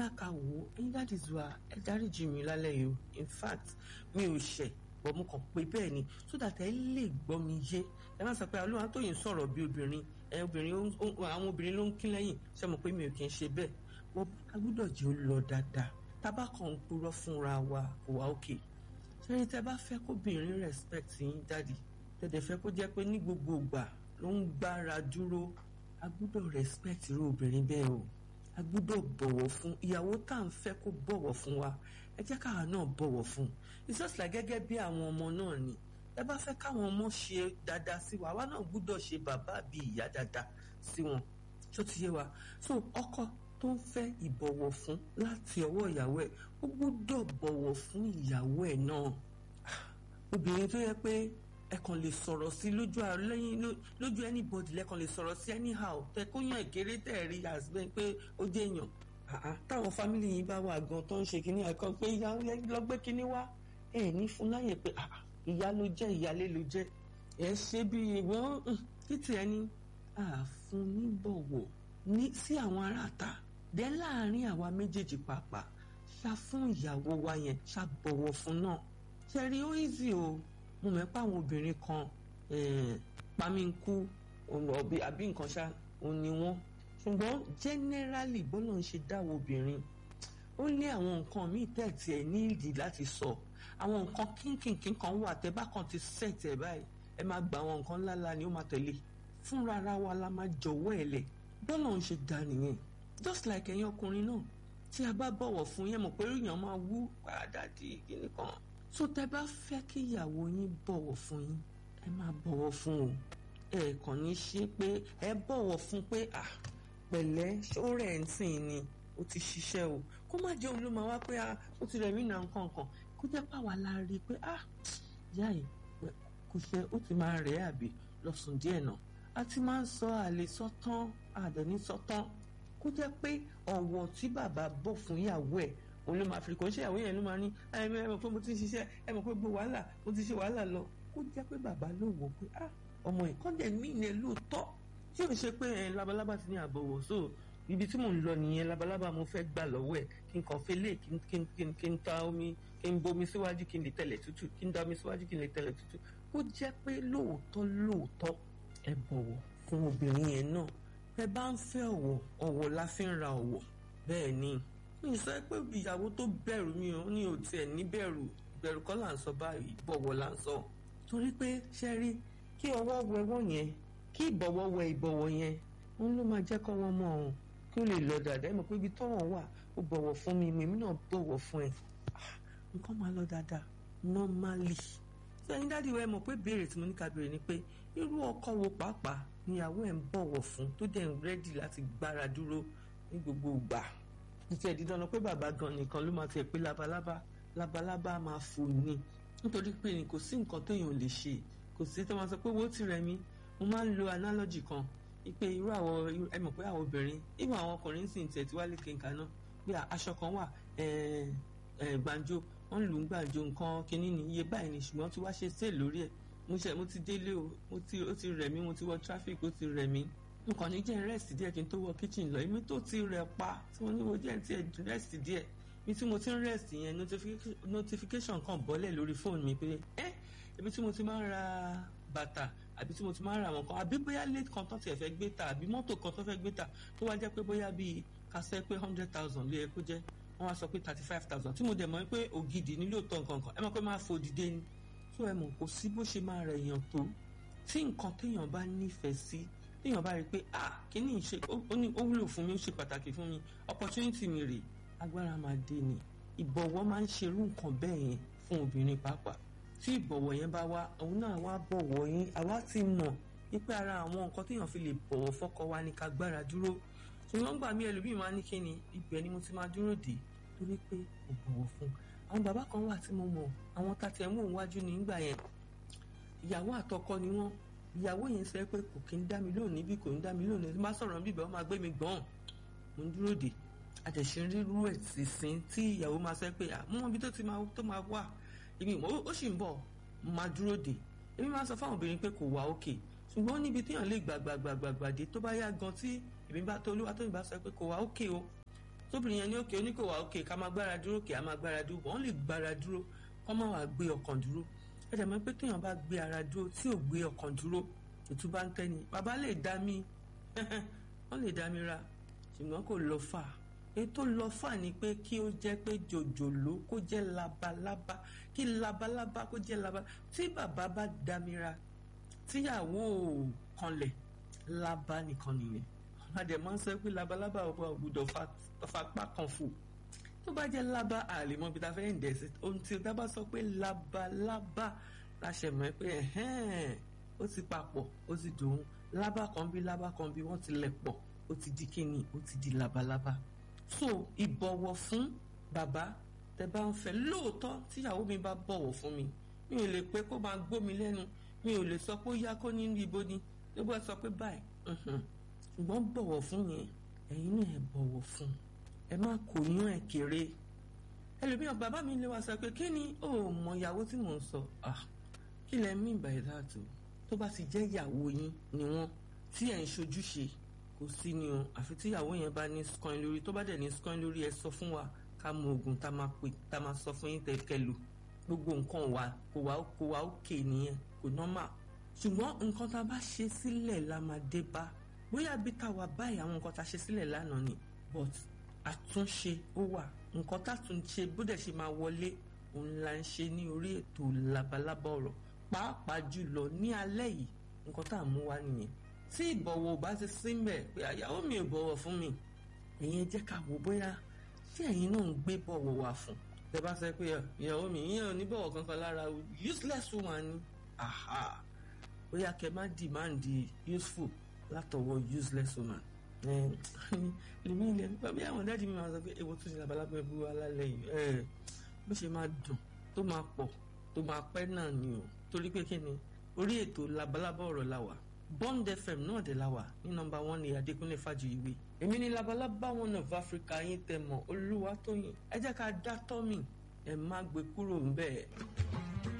bóyá ká wò ó ẹ̀yin dáàdì zuwa ẹ dáríjì mi lálẹ́ yìí o in fact mi ò ṣẹ̀ bọ̀ mo kàn pé bẹ́ẹ̀ ni so that ẹ lè gbọ́ mi yé ẹ má sọ pé olúwa tó yìí ń sọ̀rọ̀ bí obìnrin ẹ obìnrin àwọn obìnrin ló ń kín lẹ́yìn ṣé mo pé mi ò kí ń ṣe bẹ́ẹ̀ wọ́n a gbọ́dọ̀ jẹ́ ó lọ dáadáa tábà kan ń purọ́ fúnra wa kò wá òkè ṣẹ́yìn tẹ́ bá fẹ́ kóbìnrin respect yín dáàdì tẹ̀dẹ̀ fẹ́ kó jẹ́ pé ní gbogbo ìgbà ló ń gbára dúró a gbọ́dọ̀ respect irú obìnrin bẹ́ẹ̀ o a gbọ́dọ̀ bọ̀wọ̀ fún ìyàwó tá à ń fẹ́ kó bọ̀wọ̀ fún wa ẹ jẹ́ káwa náà bọ̀wọ̀ fún it's just like gẹ́gẹ́ bí àwọn ọmọ náà ni ẹ bá fẹ́ káwọn ọmọ ṣe dáadáa sí wa àwa náà gbọ́dọ̀ ṣe bàbá àbí ìyá dáadáa sí wọn tó ti yé wa so ọkọ tó ń fẹ́ ìbọ̀wọ̀ fún láti ọwọ́ ìyàwó ẹ̀ ó gbọ́dọ̀ bọ̀wọ̀ fún ìyàwó ẹ̀ náà obìnrin tó yẹ pé ẹ kàn lè sọ̀rọ̀ sí lójú lẹ́yìn lójú anybody lẹ́kàn lè sọ̀rọ̀ sí anyhow tẹ kó yàn ìkéré tẹ̀ rí àsìbẹ́ pé ó jẹ́ èèyàn táwọn fámìlì yìí bá wà gan tó ń ṣe kínní ẹ̀kan pé ìyá lọ́gbẹ́ kínní wá ẹ̀ ní fún láyè pé ìyá ló jẹ́ ìyálé ló jẹ́ ẹ̀ ṣe bí ìwọ́n títí ẹni àfún níbọ̀wọ̀ ní sí àwọn aráàta dẹ́ láàárín àwa méjèèjì pàápàá ṣá fún ìyàwó wa yẹn ṣá bọ̀wọ̀ fún náà ṣe rí ó easy o mo mọ̀ pé àwọn obìnrin kan pamínkù àbí nǹkan ṣá òun ni wọ́n ṣùgbọ́n generally bọ́lá ń ṣe dáwọ́ obìnrin ó ní àwọn nǹkan míì tẹ̀tì ẹ̀ ní ìdí láti sọ àwọn nǹkan kínkìnkín kan wà tẹ́ bá kan ti set ẹ̀ báyìí ẹ máa gba àwọn nǹkan ńláńlá ni ó máa tẹ̀lé fúnra ara wa la máa jọ̀wọ́ ẹ̀ lẹ̀ bọ́lá ń ṣe dá nìyẹn just like ẹ̀yin ọkùnrin náà tí a bá bọ̀wọ̀ fún yẹn mọ̀ pé èèyàn máa wú padà di kíní kan tó tẹ́ bá fẹ́ kí ìyàwó yín bọ̀wọ̀ fún yín ẹ máa bọ̀wọ̀ fún o ẹ kàn ní ṣe pé ẹ bọ̀wọ̀ fún pé à pẹ̀lẹ́ ṣórẹ̀ ń sìn ni ó ti ṣiṣẹ́ o kó má jẹ́ òun ló máa wá pé à ó ti rẹ̀ mí nà nǹkan kan kó jẹ́ pàwọ́ la rí i pé à ìyá yìí kò ṣe ó ti máa rẹ̀ àbí lọ́sùn díẹ̀ náà a ti máa ń sọ àlè sọ́tán àdẹ̀ní sọ́tán kó jẹ́ pé ọ̀wọ̀ tí bàbá bọ̀ fún ìyàwó ẹ̀ òun ló máa fi kò ń ṣe ìyàwó yẹn ló máa ní ẹ mọ̀ pé mo ti ń ṣiṣẹ́ ẹ mọ̀ pé gbogbo wàhálà mo ti ṣe wàhálà lọ kó jẹ́ pé bàbá ló wò pé ah ọmọ ìkọ́ndẹ̀ mí ni ẹ lóòótọ́ tí ò ń ṣe pé ẹ labalábá ti ní àbọ̀wọ̀ so ibi tí mò ń lọ nìyẹn labalábá mo fẹ́ gbà lọ́wọ́ ẹ̀ kí n kàn fẹ́ lé kí n ta omi kí n bomi síwájú kí n lè tẹ̀lẹ̀ tútù kí n da omi síwájú kí n lè tẹ̀lẹ̀ tútù kó jẹ́ pé lóòótọ́ lóòótọ́ ẹ bọ̀wọ̀ fún obìnrin yẹn náà ẹ bá ń fẹ́ ọ̀wọ̀ ọ̀wọ̀ la fi ń ra ọ̀wọ̀ bẹ́ẹ̀ ni mi sọ pé ìyàwó tó bẹ̀rù mi ò ní òtí ẹ̀ ní bẹ̀rù bẹ̀rù kọ́ là ń sọ báyìí bọ̀wọ̀ là ń sọ torí pé ṣe rí kí ọwọ́ wẹ wọ́n yẹn kí ìbọ̀wọ̀ wẹ ìbọ̀wọ̀ yẹn òun ló máa jẹ́ kọ́ wọ́n mọ̀ ọ́n kí ó lè lọ dáadáa ẹ mọ̀ pé ibi tọ́wọ̀ wà ó bọ̀wọ̀ fún mi èmi náà bọ̀wọ̀ fún ẹ nǹkan máa lọ dáadáa normally sẹ́yìn dáàdi wa ẹ mọ̀ pé béèrè tí mo ní ká béèrè ni pé irú ọkọ wo pàápàá níyàwó ẹ̀ ń bọ̀wọ̀ fún tó dẹ̀ ń rẹ́dì láti gbára dúró ní gbogbo ìgbà títí ẹ̀ dídán lọ pé bàbá gan nìkan ló máa ti ẹ̀ pé labalábá labalábá máa fò ní nítorí pé ní kò sí nǹkan téèyàn lè ṣe kò sí tó máa sọ pé owó ti rẹ̀ mí mo máa ń lo analogy kan pé irú àwọn ẹ mọ̀ pé àwọn obìnrin irú àwọn ọkùnrin sì ń tẹ̀ tí wá lè kéka náà pé aṣọ kan wà gbàǹjo wọ́n lù ú gbàǹjo nǹkan kínní ní iye báyìí ni ṣùgbọ́n tí wá ṣe sale lórí ẹ̀ mo ṣe mo ti délé o mo ti ó ti rẹ̀ mí mo ti wọ traffic ó ti rẹ̀ mí nǹkan ní jẹ́ rest díẹ̀ kí n tó wọ kitchen lọ èmi tó ti rẹ̀ pa tí mo ní wo díẹ̀ tí ẹ̀ rest díẹ̀ bí tí mo ti ń rest yẹn notification kan bọ́lẹ̀ lórí fóònù mi pé ẹ́ ibi tí mo ti máa ń ra bàtà àbí tí mo ti máa ń ra àwọn kan àbí bóyá late kan tó tiẹ̀ fẹ́ gbé ta àbí mọ́tò kan tó fẹ́ gbé ta tó wá jẹ́ pé bóyá bíi kásẹ̀ pé hundred thousand ló yẹ kó jẹ́ wọ́n wá sọ pé thirty five thousand tí mo dẹ̀ mọ̀ pé ògidì nílò tán kankan ẹ mọ̀ pé máa fò dìde ni tó ẹ mọ̀ kò sí bó ṣe máa rẹ̀ èèyàn tó tí nǹkan téèyàn bá nífẹ̀ẹ́ sí téèyàn bá rí i pé ah kíní ṣe ó wúlò fún mi ó ṣe pàtàkì fún mi opportunity mi rè agbára máa dé ni ìbọ̀wọ̀ máa ń ṣerú nǹkan bẹ́ẹ̀ yẹn fún obìnrin pàápàá tí ìbọ̀wọ̀ yẹn bá wá òun náà wá bọ̀wọ̀ yín àwa ti mọ̀ wípé ara àwọn nǹkan téèyàn fi lè bọ̀wọ̀ fọ́kọ wa ni ká gbára dúró ṣùgbọ́n gbà mí ẹlòmíì máa ní kí ni ibẹ̀ ni mo ti máa dúró dé torí pé kò bọ̀wọ̀ fún àwọn bàbá kan wà tí mo mọ̀ àwọn tàtẹ̀ mú òun wájú nígbà yẹn ìyàwó àtọkọ ni wọ́n ìyàwó yẹn sọ pé kò kí ń dá mi lónìí bí kò ń dá mi lónìí tí bá sọ̀rọ̀ bíbẹ̀ ó máa gbé mi gbọ́n mo ń dúró dè àtẹ̀sí rírú ẹ̀ sísìn tí ìyàwó máa sọ pé àmọ́ ibi tó ti máa tó máa wà èmi ó sì ń bọ̀ mo máa dúró dè èmi máa sọ fáwọn obìnrin pé kò wá òkè ṣùgbọ́n níbi téèyàn lè gbàgbàgbàgbàgbà dé tó bá yá gan tí èmi bá tó olúwa tó ìbá sọ pé kò wá òkè o tóbìnrin yẹn ní òkè oníkòwà òkè ká máa gbára dúró kè á máa gbára dúró wọ́n lè gbára dúró kọ́ máa wà gbé ọkàn dúró ẹ dẹ̀ mọ̀ pé téèyàn bá gbé ara dúró tí ò gbé ọkàn dúró ètò bá ń tẹ́ni bàbá lè dá mi wọ́n lè dá mi ra ṣùgbọ́n kò lọ fà ètò lọ fà ni pé kí ó jẹ́ pé jòjòló kó jẹ́ labalábá kí labalábá kó jẹ́ labalábá tí bàbá bá dá mi ra tíyàwó kanlẹ̀ lábá nìkan nìyẹn adẹ̀ máa ń sọ pé labalábá ọba ògbúdọ̀ fapá kan fò tó bá jẹ́ lábá àlèmọ́ bí ta fẹ́ ń dẹ̀sí ohun tí o dábà sọ pé labalábá la ṣe mọ̀ pé ó ti papọ̀ ó ti dòun lábá kan bí lábá kan bí wọ́n ti lẹ̀ pọ̀ ó ti di kíni ó ti di labalábá so ìbọ̀wọ̀ fún bàbá tẹ bá ń fẹ́ lóòótọ́ tíyàwó mi bá bọ̀wọ̀ fún mi mi ò lè pé kó máa gbó mi lẹ́nu mi ò lè sọ pé ó yá kó ní ibo ni ló bá sọ pé báyìí ṣùgbọ́n bọ̀wọ̀ fún yẹn ẹ̀yin náà ẹ bọ̀wọ̀ fún ẹ má kò yán ẹ kéré ẹlòmíràn bàbá mi lè wá sọ pé kí ni ó mọ ìyàwó tí mò ń sọ kí lẹ mean by that o tó bá ti jẹ́ ìyàwó yín ni wọ́n tí ẹ̀ ń ṣojúṣe kò sí ni o àfi tí ìyàwó yẹn bá ní scoin lórí tó bá dẹ̀ ní scoin lórí ẹ sọ fún wa ká mọ oògùn tá máa pè tá máa sọ fún yín tẹ̀kẹ́ lò gbogbo nǹkan wa kò wá kò wá òkè nìyẹn kò normal ṣùgbọ́n nǹkan tá a bá ṣe sílẹ̀ la máa dé bá bóyá bí tá a wà báyìí àwọn nǹkan tá a ṣe sílẹ̀ lánàá ni but àtúnṣe ó wà nǹkan tá a tún ṣe bó dẹ̀ ṣe máa wọlé òun la ń ṣe ní orí ètò labalábá ọ̀rọ̀ pàápàá jùlọ ní alẹ́ yìí nǹkan tá a mú wá nìyẹn tí ìbọ̀wọ̀ ò bá ti sí mbẹ̀ pé àyàwó mi ò bọ̀wọ̀ fún mi ẹ̀yin jẹ́ ká wò bóyá tí ẹ̀yin náà ń gbé bọ̀wọ̀ wá fún tẹ bá sọ pé ìyàwó mi ìyẹn ò ní bọ̀wọ̀ kankan lára useless woman ni aha bóyá kẹ má demand useful látọwọ́ useless woman lèmi ilẹ̀ nípa bí àwọn dáàdi mi máa sọ pé èwo tún ní labalábá ẹbú alálẹ̀ yìí bó ṣe máa dùn tó máa pọ̀ tó máa pẹ́ náà ni o torí pé kí ni orí ètò labalábá ọ̀rọ̀ la wà Bond FM náà dé la wà ní nọ́mbà one ní Adékúnlé Fájuyìwé èmi ní labalábá one of Africa yín tẹ mọ̀ Olúwatóyìn ẹ jẹ́ ká dá tọ́mì ẹ má gbé kúrò ń bẹ́ẹ̀.